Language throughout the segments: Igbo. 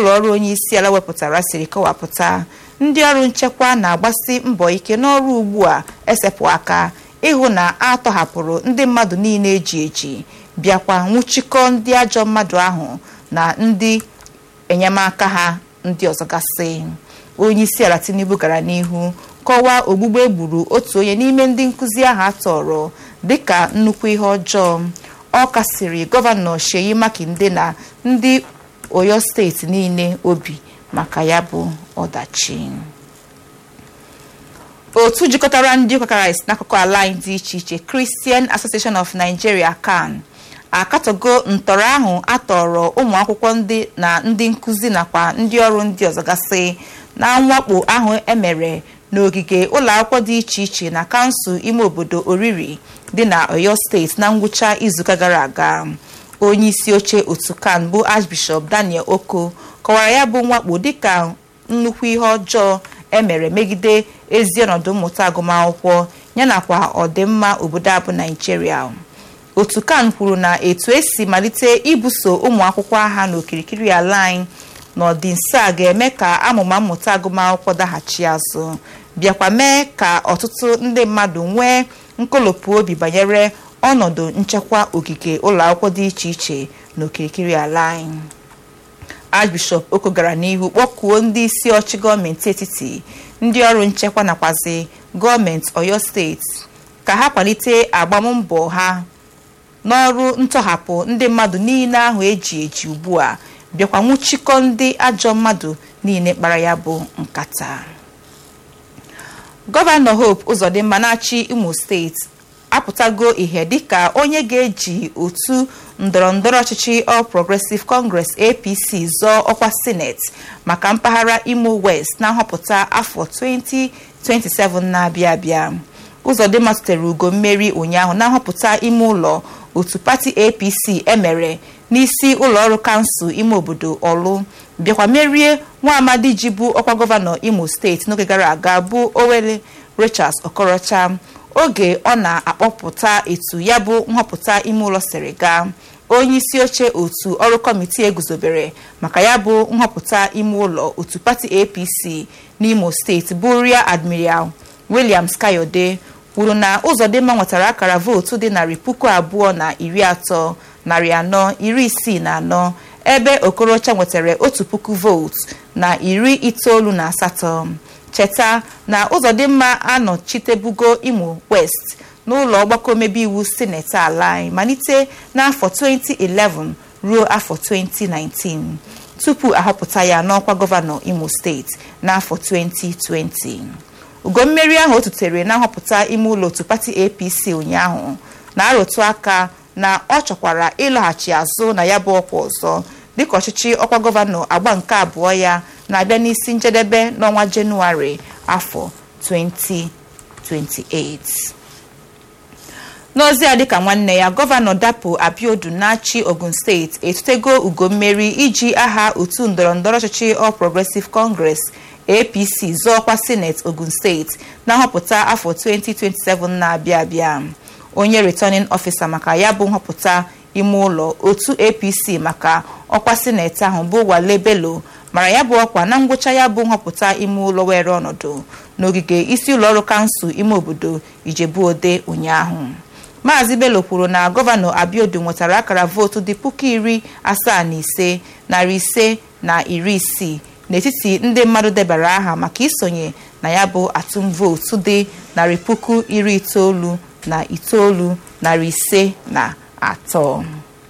ụlọọrụ onye isi ala wepụtara siri kọwapụta ndị ọrụ nchekwa na-agbasi mbọ ike n'ọrụ ugbu a esepụ aka ịhụ na a tọhapụrụ ndị mmadụ niile eji eji bịakwa nwụchikọ ndị ajọ mmadụ ahụ na ndị enyemaka ha ndị ọzọ gasị onye isi ala tinubu gara n'ihu kọwaa ogbugbu egburu otu onye n'ime ndị nkụzi ahụ atọrọ dịka nnukwu ihe ọjọọ ọ kasiri gọvanọ Sheyi Makinde na ndị Oyo steeti niile obi maka ya bụ ọdachi otu jikọtara ndị ụka Kraịst n'akụkụ ala anyị dị iche iche Christian Association of Nigeria CAN akatọgo ntọrọ ahụ atọrọ ụmụ akwụkwọ ndị na ndị nkụzi nakwa ndị ọrụ ndị ọzọ gasị na mwakpo ahụ emere n'ogige ụlọ akwụkwọ dị iche iche na kansụl ime obodo oriri dị na Oyo steeti na ngwụcha izuụka gara aga onye isi oche otu kan bụ Archbishop Daniel Oko kọwara ya bụ mwakpo dịka nnukwu ihe ọjọọ emere megide ezi ọnọdụ mmụta agụmakwụkwọ yanakwa ọdịmma obodo abụ Naijiria otu kan kwuru na etu esi malite ibuso ụmụ akwụkwọ agha n'okirikiri ala anyị n'ọdịnso a ga-eme ka amụma mmụta agụmakwụkwọ daghachi azụ bịakwa mee ka ọtụtụ ndị mmadụ nwee nkolopụ obi banyere ọnọdụ nchekwa ogige ụlọ akwụkwọ dị iche iche n'okirikiri ala anyị Archbishop Oko gara n'ihu kpọkuo ndị isi ọchị gọọmenti etiti ndị ọrụ nchekwa nakwazi gọọmenti Oyo steeti ka ha kwalite agbammbọ ha n'ọrụ ntọhapụ ndị mmadụ niile ahụ eji eji ugbu a bịakwa nwụchikọ ndị ajọ mmadụ niile kpara ya bụ nkata gọvanọ Hope Uzodimma na-achị Imo steeti apụtago ihe dịka onye ga-eji otu ndọrọndọrọ ọchịchị All Progressive Congress APC zọọ ọkwa sineti maka mpaghara Imo West na nhọpụta afọ 2027 na-abịa abịa Uzodimma tụtere ugo mmeri ụnyaahụ na nhọpụta ime ụlọ otu pati APC emere n'isi ụlọọrụ kansụl ime obodo Ọlụ bịakwa merie nwa amadi ji bụ ọkwa gọvanọ Imo steeti n'oge gara aga bụ Owere Rochas Okorocha oge ọ na-akpọpụta etu ya bụ nhọpụta ime ụlọ siri gaa onye isi oche otu ọrụ kọmitii eguzobere maka ya bụ nhọpụta ime ụlọ otu pati APC n'Imo steeti bụ Rear Admiral Williams Kayode kwuru na Uzodimma nwetara akara vootu dị narị puku abụọ na iri atọ narị anọ iri isii na anọ ebe Okorocha nwetara otu puku vootu na iri itoolu na asatọ cheta na Uzodimma anọchitebugo Imo West n'ụlọ ọgbakọ omebe iwu sineti ala anyị malite n'afọ 2011 ruo afọ 2019 tupu ahọpụta ya n'ọkwa gọvanọ Imo steeti n'afọ 2020 ugo mmeri ahụ o tutere na nhọpụta ime ụlọ otu pati APC ụnyaahụ na-arụtụ aka na ọ chọkwara ịlọghachi azụ na ya bụ ọkwa ọzọ dịka ọchịchị ọkwa gọvanọ agba nke abụọ ya na-abịa n'isi njedebe n'ọnwa Jenụwarị afọ 2028 n'ozi a dịka nwanne ya gọvanọ Dapo Abiodun na-achị Ogun steeti etutego ugo mmeri iji aha otu ndọrọndọrọ ọchịchị All Progressive Congress APC zọọkwa sineti Ogun steeti na nhọpụta afọ 2027 na-abịa abịa onye returning officer maka ya bụ nhọpụta ime ụlọ otu APC maka ọkwa sineti ahụ bụ Wale Bello mara ya bụ ọkwa na ngwụcha ya bụ nhọpụta ime ụlọ were ọnọdụ n'ogige isi ụlọọrụ kansụl ime obodo Ijebu-Ode ụnyaahụ Maazị Bello kwuru na gọvanọ Abiodun nwetara akara vootu dị puku iri asaa na ise narị ise na iri isii n'etiti ndị mmadụ debara aha maka isonye na ya bụ atụm vootu dị narị puku iri itoolu na itoolu narị ise na atọ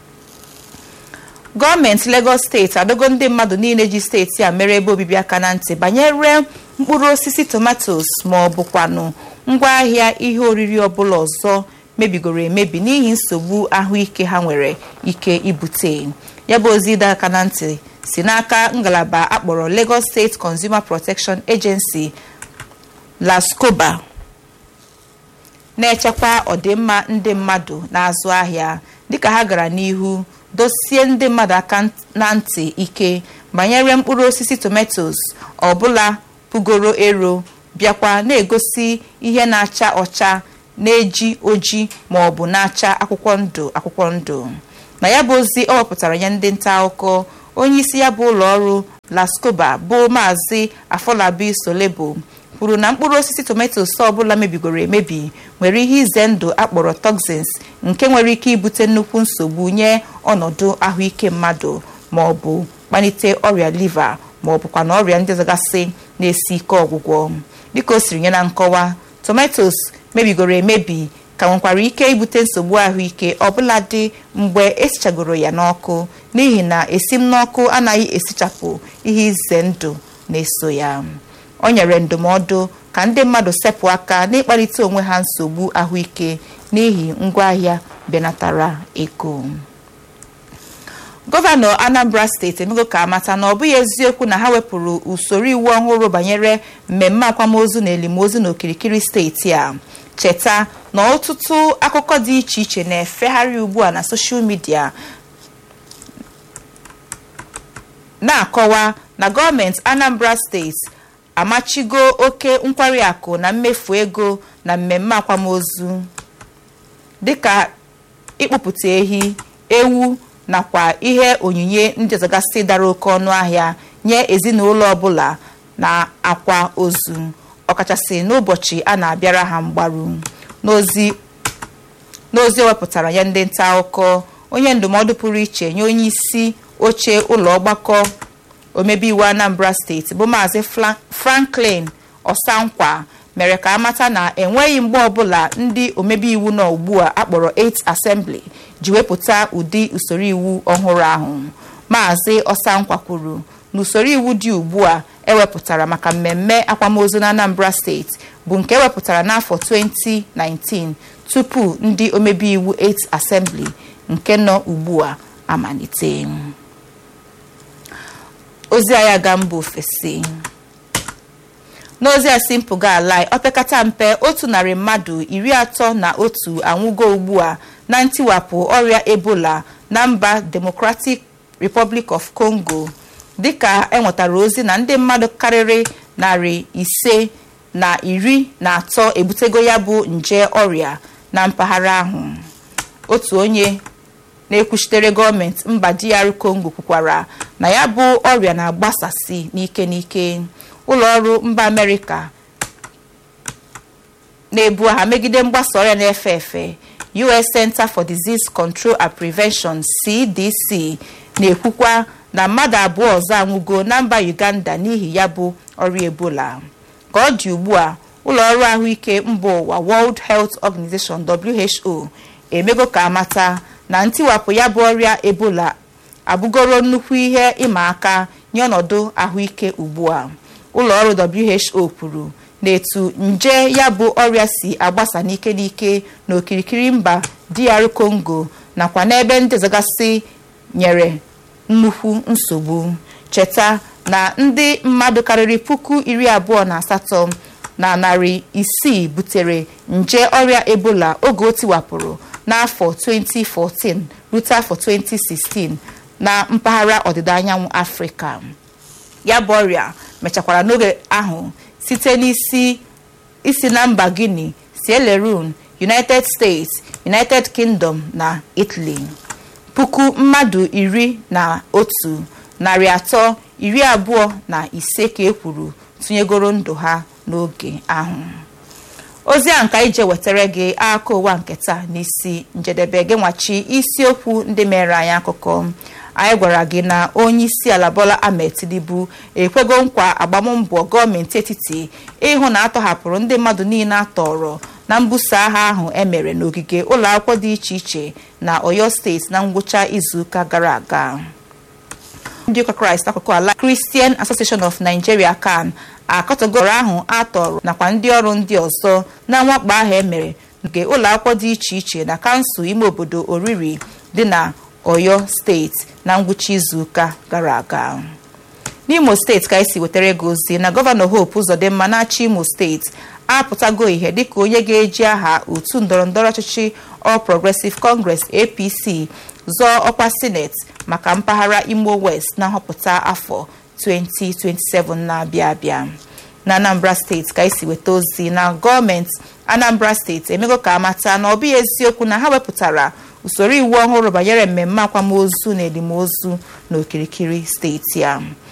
gọọmenti Lagos steeti adogo ndị mmadụ niile ji steeti a mere ebe obibi aka na ntị banyere mkpụrụ osisi tomatos ma ọ bụkwanụ ngwaahịa ihe oriri ọbụla ọzọ mebigoro emebi n'ihi nsogbu ahụike ha nwere ike ibute ya bụ ozi ịdọ aka na ntị si n'aka ngalaba akpọrọ Lagos State Consumer Protection Agency LASCOBA na-echekwa ọdịmma ndị mmadụ na-azụ ahịa dịka ha gara n'ihu dosie ndị mmadụ aka na ntị ike banyere mkpụrụ osisi tomatoes ọbụla pụgoro ero bịakwa na-egosi ihe na-acha ọcha na-eji oji ma ọ bụ na-acha akwụkwọ ndụ akwụkwọ ndụ na ya bụ ozi ọ wepụtara nye ndị nta akụkọ onye isi ya bụ ụlọ ọrụ lascoba bụ maazị afọlabi solebo kwuru na mkpụrụ osisi tomatos ọbụla mebigoro emebi nwere ihe ize ndụ akpọrọ toxins nke nwere ike ibute nnukwu nsogbu nye ọnọdụ ahụike mmadụ ma ọ bụ kpalite ọrịa liva ma ọ bụkwa na ọrịa ndị ọzọgasị na-esi ike ọgwụgwọ dịka o siri nye na nkọwa tomatos mebigoro emebi ka nwekwara ike ibute nsogbu ahụike ọbụladị mgbe esichagoro ya n'ọkụ n'ihi na esim n'ọkụ anaghị esichapụ ihe ize ndụ na-eso ya o nyere ndụmọdụ ka ndị mmadụ sepụ aka n'ịkpalite onwe ha nsogbu ahụike n'ihi ngwaahịa benatara ego gọvanọ anambra steeti emego ka amata na ọ bụghị eziokwu na ha wepụrụ usoro iwu ọhụrụ banyere mmemme akwamozu na elimozu n'okirikiri steeti a cheta na ọtụtụ akụkọ dị iche iche na-efegharị ugbu a na soshal midia na-akọwa na gọọmenti anambra steeti amachigo oke nkwari akụ na mmefu ego na mmemme akwamozu dịka ịkpụpụta ehi ewu nakwa ihe onyinye ndị ọzọgasị dara oke ọnụ ahịa nye ezinụlọ ọbụla na akwa ozu ọkachasị n'ụbọchị a na-abịara ha mgbaru n'ozi n'ozi ewepụtara ya ndị nta akụkọ onye ndụmọdụ pụrụ iche nye onye isi oche ụlọ ọgbakọ omebe iwu anambra steeti bụ maazị franklin ọsankwa mere ka amata na enweghị mgbe ọbụla ndị omebe iwu nọ ugbu a akpọrọ 8th assembly ji wepụta ụdị usoro iwu ọhụrụ ahụ maazị ọsankwa kwuru na usoro iwu dị ugbu a ewepụtara maka mmemme akwamozu na anambra steeti bụ nke ewepụtara n'afọ 2019 tupu ndị omebe iwu 8th assembly nke nọ ugbu a amalite ozi agha ga mba ofesi n'ozi a si mpụga ala opekata mpe otu narị mmadụ iri atọ na otu anwụgo ugbu a na ntiwapụ ọrịa ebola na mba democratic republic of congo dịka enwetara ozi na ndị mmadụ karịrị narị ise na iri na atọ ebutego ya bụ nje ọrịa na mpaghara ahụ otu onye na-ekwuchitere gọọmenti mba DR Congo kwukwara na ya bụ ọrịa na-agbasasị n'ike n'ike ụlọ ọrụ mba Amerịka na-ebu agha megide mgbasa ọrịa na-efe efe US Center for Disease Control and Prevention CDC na-ekwukwa na mmadụ abụọ ọzọ anwụgo na mba Uganda n'ihi ya bụ ọrịa Ebola ka ọ dị ugbu a ụlọ ọrụ ahụike mba ụwa World Health Organization WHO emego ka amata na ntiwapụ ya bụ ọrịa ebola abụgoro nnukwu ihe ịma aka nye ọnọdụ ahụike ugbu a ụlọ ọrụ WHO kwuru na etu nje ya bụ ọrịa si agbasa n'ike n'ike n'okirikiri mba DR Congo nakwa n'ebe ndị ọzọgasị nyere nnukwu nsogbu cheta na ndị mmadụ karịrị puku iri abụọ na asatọ na narị isii butere nje ọrịa ebola oge o tiwapụrụ n'afọ 2014 rute afọ 2016 na mpaghara ọdịda anyanwụ afrịka ya bụ ọrịa mechakwara n'oge ahụ site n'isi isi na mba guinea sierra leone united states united kingdom na italy puku mmadụ iri na otu narị atọ iri abụọ na ise ka e kwuru tụnyegoro ndụ ha n'oge ahụ ozi a nka ije wetara gị aka ụwa nke taa n'isi njedebe gị nwachi isiokwu ndị mere anyị akụkọ anyị gwara gị na onye isi ala Bola Ahmed Tinubu ekwego nkwa agbammbọ gọọmenti etiti ịhụ na atọhapụrụ ndị mmadụ niile atọrọ na mbuso agha ahụ emere n'ogige ụlọ akwụkwọ dị iche iche na Oyo steeti na ngwụcha izuụka gara aga ndị ụka kraịst akụkụ ala Christian Association of Nigeria CAN akọtọgoro ahụ atọrọ nakwa ndị ọrụ ndị ọzọ na mwakpo ahụ emere nke ụlọ akwụkwọ dị iche iche na kansụl ime obodo oriri dị na Oyo steeti na ngwụcha izuụka gara aga n'Imo steeti ka esi wetara gị ozi na gọvanọ Hope Uzodimma na-achị Imo steeti apụtago ihe dịka onye ga-eji aha otu ndọrọndọrọ ọchịchị All Progressive Congress APC zọọ ọkwa sineti maka mpaghara Imo West na nhọpụta afọ 2027 na-abịa abịa na Anambra steeti ka esi weta ozi na gọọmenti Anambra steeti emego ka amata na ọ bụghị eziokwu na ha wepụtara usoro iwu ọhụrụ banyere mmemme akwamozu na elimozu n'okirikiri steeti a